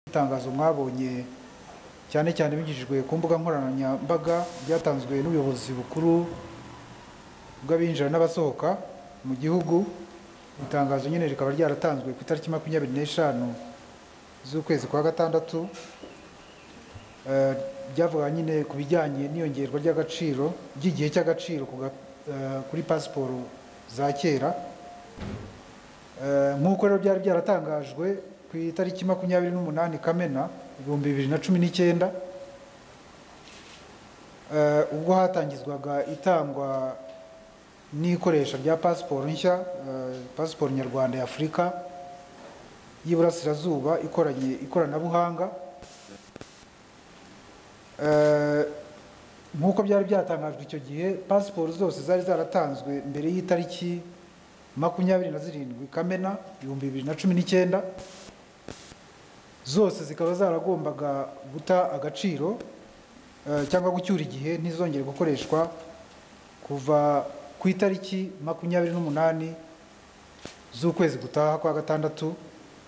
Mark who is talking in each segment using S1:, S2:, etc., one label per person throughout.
S1: itangazo mwabonye cyane cyane bigishijwe ku mbuga nkoranyambaga byatanzwe n'ubuyobozi bukuru bw'abinjira n'abasohoka mu gihugu itangazo nyine rikaba ryaratanzwe ku itariki makumyabiri n'eshanu z'ukwezi kwa gatandatu Eh, ryavuga nyine ku bijyanye n'iyongerwa ry'agaciro ry'igihe cy'agaciro ku ga- eh, kuri pasiporo za kera Eh, nk'uko rero byari byaratangajwe ku itariki makumyabiri n'umunani kamena ibihumbi bibiri na cumi n'icyenda Eh, ubwo hatangizwaga itangwa n'ikoresha rya pasiporo nshya eh, pasiporo nyarwanda ya afurika y'iburasirazuba ikoranye ikoranabuhanga Eh, nk'uko byari byatangajwe icyo gihe pasiporo zose zari zaratanzwe mbere y'itariki makumyabiri na zirindwi kamena ibihumbi bibiri na cumi n'icyenda zose zikaba zaragombaga guta agaciro eh, cyangwa gucyura igihe ntizongere gukoreshwa kuva ku itariki makumyabiri n'umunani z'ukwezi gutaha kwa gatandatu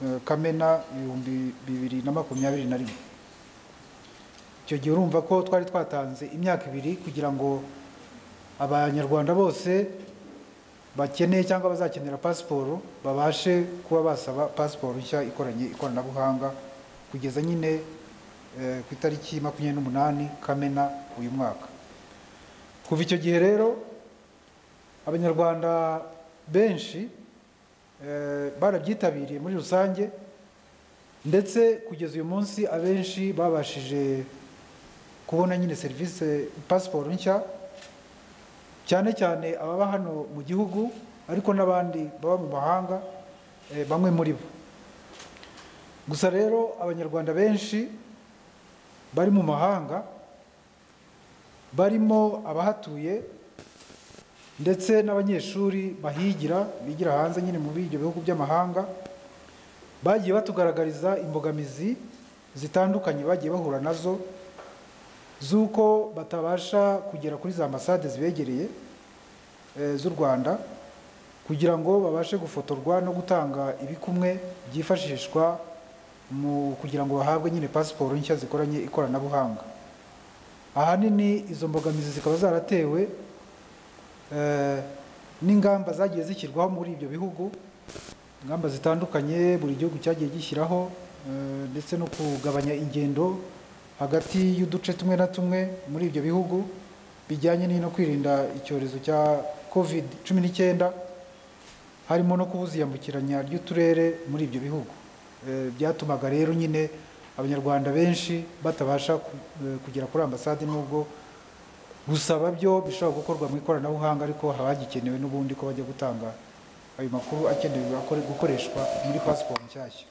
S1: eh, kamena ibihumbi bibiri na makumyabiri na rimwe icyo gihe urumva ko twari twatanze imyaka ibiri kugira ngo abanyarwanda bose bakeneye cyangwa bazakenera pasiporo babashe kuba basaba pasiporo nshya ikoranye ikoranabuhanga kugeza nyine eh, ku itariki makumyabiri n'umunani kamena uyu mwaka kuva icyo gihe rero abanyarwanda benshi eh, barabyitabiriye muri rusange ndetse kugeza uyu munsi abenshi babashije kubona nyine serivisi pasiporo nshya cyane cyane ababa hano mu gihugu ariko n'abandi baba mu mahanga eh, bamwe muri bo gusa rero abanyarwanda benshi bari mu mahanga barimo abahatuye ndetse n'abanyeshuri bahigira bigira hanze nyine mu ibyo bihugu by'amahanga bagiye batugaragariza imbogamizi zitandukanye bagiye bahura nazo z'uko batabasha kugera kuri za ambasade zibegereye eh, z'u rwanda kugira ngo babashe gufotorwa no gutanga ibikumwe byifashishwa mu kugira ngo bahabwe nyine pasiporo nshya zikoranye ikoranabuhanga ahanini izo mbogamizi zikaba zaratewe eh, n'ingamba zagiye zishyirwaho muri ibyo bihugu ingamba zitandukanye buri gihugu cyagiye gishyiraho eh, ndetse no kugabanya ingendo hagati y'uduce tumwe na tumwe muri ibyo bihugu bijyanye no kwirinda icyorezo cya covid cumi n'icyenda harimo no kubuza iyambukiranya ry'uturere muri ibyo bihugu Eh, byatumaga rero nyine abanyarwanda benshi batabasha ku- eh, kugera kuri ambasade n'ubwo gusaba byo bishobora gukorwa mu ikoranabuhanga ariko haba hagikenewe n'ubundi ko bajya gutanga ayo makuru akenewe akore- gukoreshwa muri pasiporo nshyashya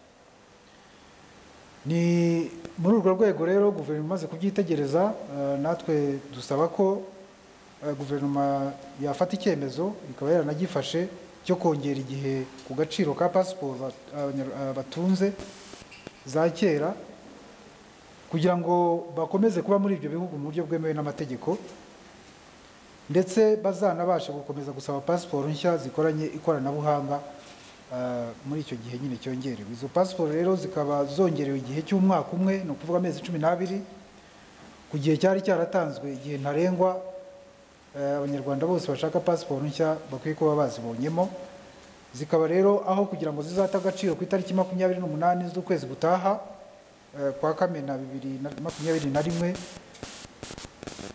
S1: ni muri urwo rwego rero guverinoma imaze kubyitegereza eh, natwe dusaba ko eh, guverinoma yafata icyemezo ikaba yaranagifashe cyo kongera igihe ku gaciro ka pasiporo ba- abanyar- eh, batunze za kera kugira ngo bakomeze kuba muri ibyo bihugu mu buryo bwemewe n'amategeko ndetse bazanabashe gukomeza gusaba pasiporo nshya zikoranye ikoranabuhanga eh, muri icyo gihe nyine cyongerewe izo pasiporo rero zikaba zongerewe igihe cy'umwaka umwe ni ukuvuga amezi cumi n'abiri ku gihe cyari cyaratanzwe igihe ntarengwa eh, abanyarwanda bose bashaka pasiporo nshya bakwiye kuba bazibonyemo zikaba rero aho kugira ngo zizate agaciro ku itariki makumyabiri n'umunani z'ukwezi gutaha eh, kwa kamena bibiri na makumyabiri na rimwe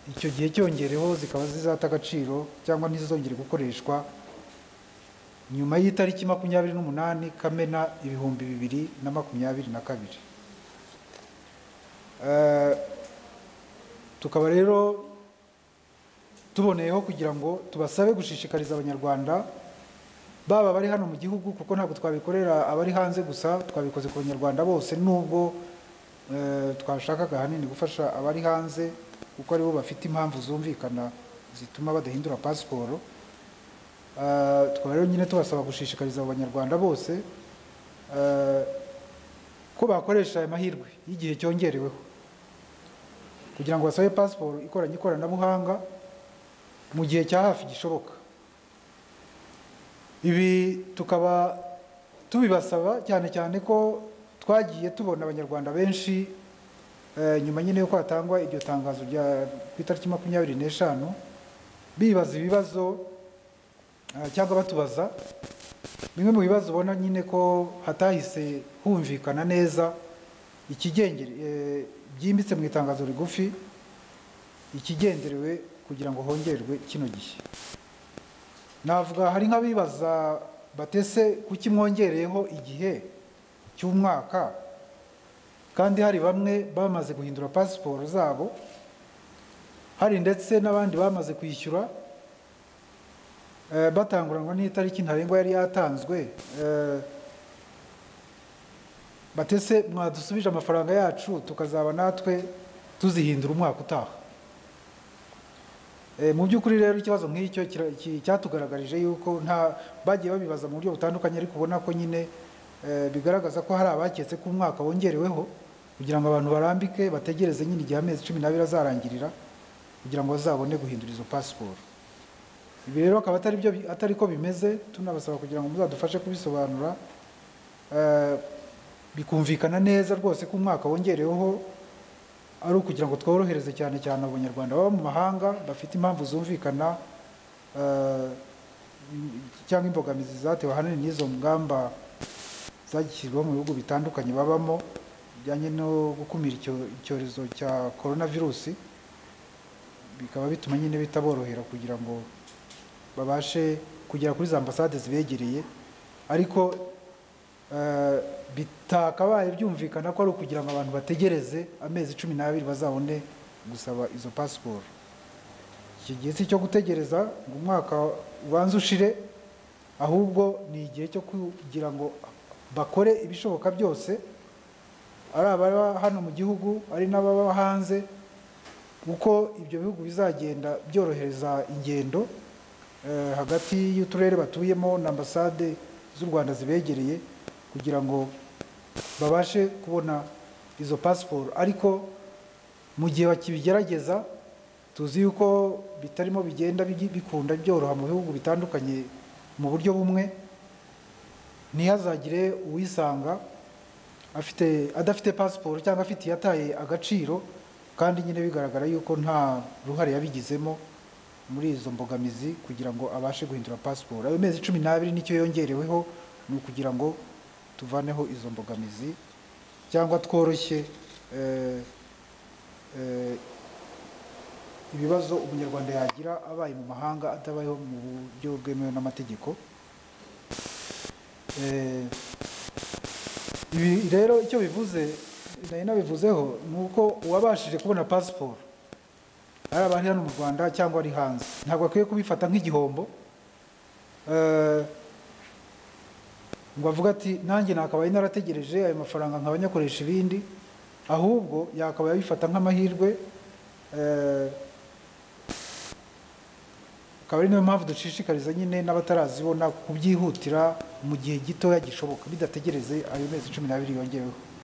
S1: icyo gihe cyongereho zikaba zizata agaciro cyangwa ntizongere gukoreshwa nyuma y'itariki makumyabiri n'umunani kamena ibihumbi bibiri na makumyabiri na kabiri Eh, tukaba rero tuboneyeho kugira ngo tubasabe gushishikariza abanyarwanda baba bari hano mu gihugu kuko ntabwo twabikorera abari hanze gusa twabikoze ku banyarwanda bose nubwo eh, twashakaga ahanini gufasha abari hanze kuko aribo bafite impamvu zumvikana zituma badahindura pasiporo Eh, tukaba rero nyine tubasaba gushishikariza abo banyarwanda bose eh, ko bakoresha aya mahirwe y'igihe cyongereweho kugira ngo basabe pasiporo ikoranye ikoranabuhanga mu gihe cya hafi gishoboka ibi tukaba tubibasaba cyane cyane ko twagiye tubona abanyarwanda benshi eh, nyuma nyine yuko hatangwa iryo tangazo rya ku itariki makumyabiri n'eshanu bibaza ibibazo eh, cyangwa batubaza bimwe mu bibazo ubona nyine ko hatahise humvikana neza ikigengere eh, byimbitse mu itangazo rigufi ikigenderewe kugira ngo hongerwe kino gihe navuga hari nk'abibaza batese kuki mwongereyeho igihe cy'umwaka kandi hari bamwe bamaze guhindura pasiporo zabo hari ndetse n'abandi bamaze kwishyura eh, batanguranwa n'itariki ntarengwa yari yatanzwe eh, batese mwadusubije amafaranga yacu tukazaba natwe tuzihindura umwaka utaha Eh, mu by'ukuri rero ikibazo nk'icyo kira- ki- cyatugaragarije yuko nta bagiye babibaza mu buryo butandukanye ariko ubona ko nyine eh, bigaragaza ko hari abaketse ko umwaka wongereweho kugira ngo abantu barambike bategereze nyine igihe amezi cumi n'abiri azarangirira kugira ngo bazabone guhindura izo pasiporo ibi rero akaba atari byo bi- atari ko bimeze tunabasaba kugira ngo muzadufashe kubisobanura eh, bikumvikana neza rwose ko umwaka wongereweho ari ukugira ngo tworohereze cyane cyane abanyarwanda baba mu mahanga bafite impamvu zumvikana eh, cyangwa imbogamizi zatewe ahanini n'izo ngamba zagishyirwaho mu bihugu bitandukanye babamo bijyanye no gukumira icyo- icyorezo cya korona virusi bikaba bituma nyine bitaborohera kugira ngo babashe kugera kuri za ambasade zibegereye ariko eh, bitakabaye byumvikana ko ari ukugira ngo abantu bategereze amezi cumi n'abiri bazabone gusaba izo pasiporo iki gihe si icyo gutegereza ngo umwaka ubanze ushire ahubwo ni igihe cyo kugira ngo bakore ibishoboka byose ari ababa hano mu gihugu ari n'ababa hanze uko ibyo bihugu bizagenda byorohereza ingendo eh, hagati y'uturere batuyemo na ambasade z'u Rwanda zibegereye kugira ngo babashe kubona izo pasiporo ariko mu gihe bakibigerageza tuzi yuko bitarimo bigenda bigi- bikunda byoroha mu bihugu bitandukanye mu buryo bumwe ntihazagire uwisanga afite adafite pasiporo cyangwa afite iyataye agaciro kandi nyine bigaragara yuko nta ruhare yabigizemo muri izo mbogamizi kugira ngo abashe guhindura pasiporo ayo mezi cumi n'abiri nicyo yongereweho ni ukugira ngo tuvaneho izo mbogamizi cyangwa tworoshye eh, eh, ibibazo umunyarwanda yagira abaye mu mahanga atabayeho mu buryo bwemewe n'amategeko Eh, ibi rero icyo bivuze nari nabivuzeho ni uko uwabashije kubona pasiporo ari abari hano mu rwanda cyangwa ari hanze ntabwo akwiye kubifata nk'igihombo Eh, ngo avuga ati nanjye nakabaye narategereje ayo mafaranga nkaba nyakoresha ibindi ahubwo yakabaye abifata nk'amahirwe eh, akaba ari nayo mpamvu dushishikariza nyine n'abatarazibona kubyihutira mu gihe gitoya gishoboka bidategereze ayo mezi cumi n'abiri yongeweho